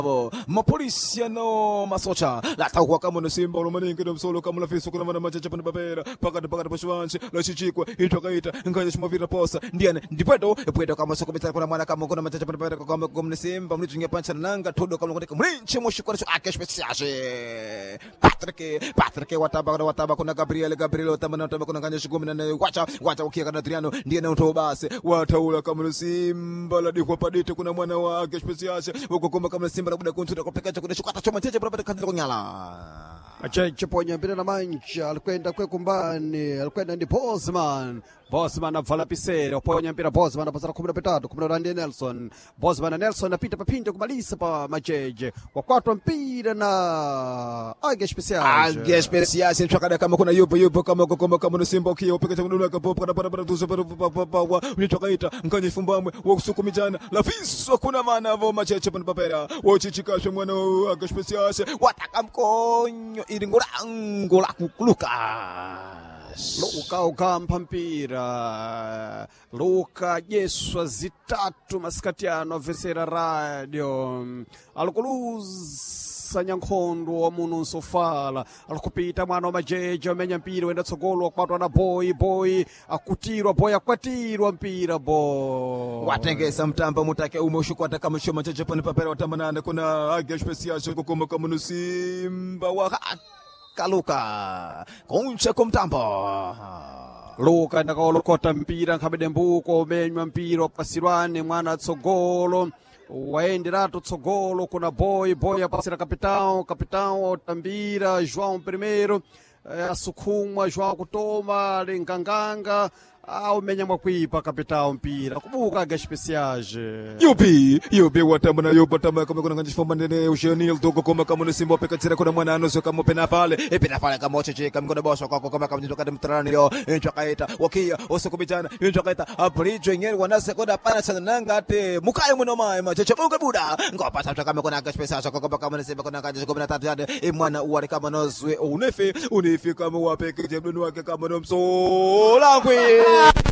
abo mapolisi ano masocha latakuwa kama nosimba ulomaningi nomsolo kama lafiso kuna mana machacha pana papera pakati pakati pashivanshi lachichikwa itwakaita nkanya chimavira posa ndiane ndipwedo epwedo kama sokomitana kuna mwana kama kuna machacha pana papera kama kumne simba mlitunge pancha nanga todo kama ngotika mlinche moshikora cho ake speciashe Patrick Patrick wataba kuna wataba kuna Gabriel Gabriel wataba na wataba kuna nkanya shikumi na nne wacha wacha ukia kana Adriano ndiye na utobase wataula kama simba la dikwa padite kuna mwana wake speciashe uko kama kama simba labuda kuntuta kwa pekacha kuna shukata choma cheche barabara kanzi kunyala Macheche ponya mpira na mancha alikwenda kwe kumbani alikwenda ndi Bosman Bosman avala pisere uponya mpira Bosman apasara kumi na petatu kumi na randi Nelson Bosman na Nelson apita papinja kumalisa pa macheche wakwatwa mpira na Age Special Age speciashe chakada kama kuna yupo yupo kama kama kama na simba ukia upekacha kuna kapo kana barabara tuzo pa unitokaita nkanye fumbamwe wa kusukumijana lafiso kuna maana vo macheche pana papera wochichikashe mwana wa Age speciashe wataka mkonyo ili ngulango la kukulukas Luka ukampa mpira Luka jeswa zitatu masikatiano avesera radio alikuluza nyankhondo wa muno nsofala alikupita mwana wa majeje amenya mpira wenda tsogolo akwatwa na boy boy akutirwa boy akwatirwa mpira bo watengesa mtamba mutake ume ushikwata kama shoma cheche pani papera watamanana kuna age speciashe kukoma kama nusimba wa kaluka kunche kumtambo luka ndakaolokota mpira nkhabede mbuko umenywa mpira wapasirwane mwana tsogolo wayenderatu tsogolo kuna boy boy apasira kapitão kapitão otambira joão primeiro eh, asukhumwa joão kutoma linganganga aumenya mwakuipa kapitão mpira kubuka aga especiage yupi yupi watamba na yupo tamba kama kuna kanji fomba nene ushenil dogo kama kama nusimba peka tsira kuna mwana anuso kama pena pale e pena pale kama ocheche kama kuna boso kwako kama kama nitoka de mtrani leo encho kaita wakia osoko bijana encho kaita abrijo ngeri wanase koda pana sana nanga ate mukaye muno mai macheche bunga buda ngopa tata kama kuna aga special kama kama nusimba kuna kanji 13 yade e mwana uwari kama nozwe unefe unefe kama wapeke jebnu wake kama nomso langwe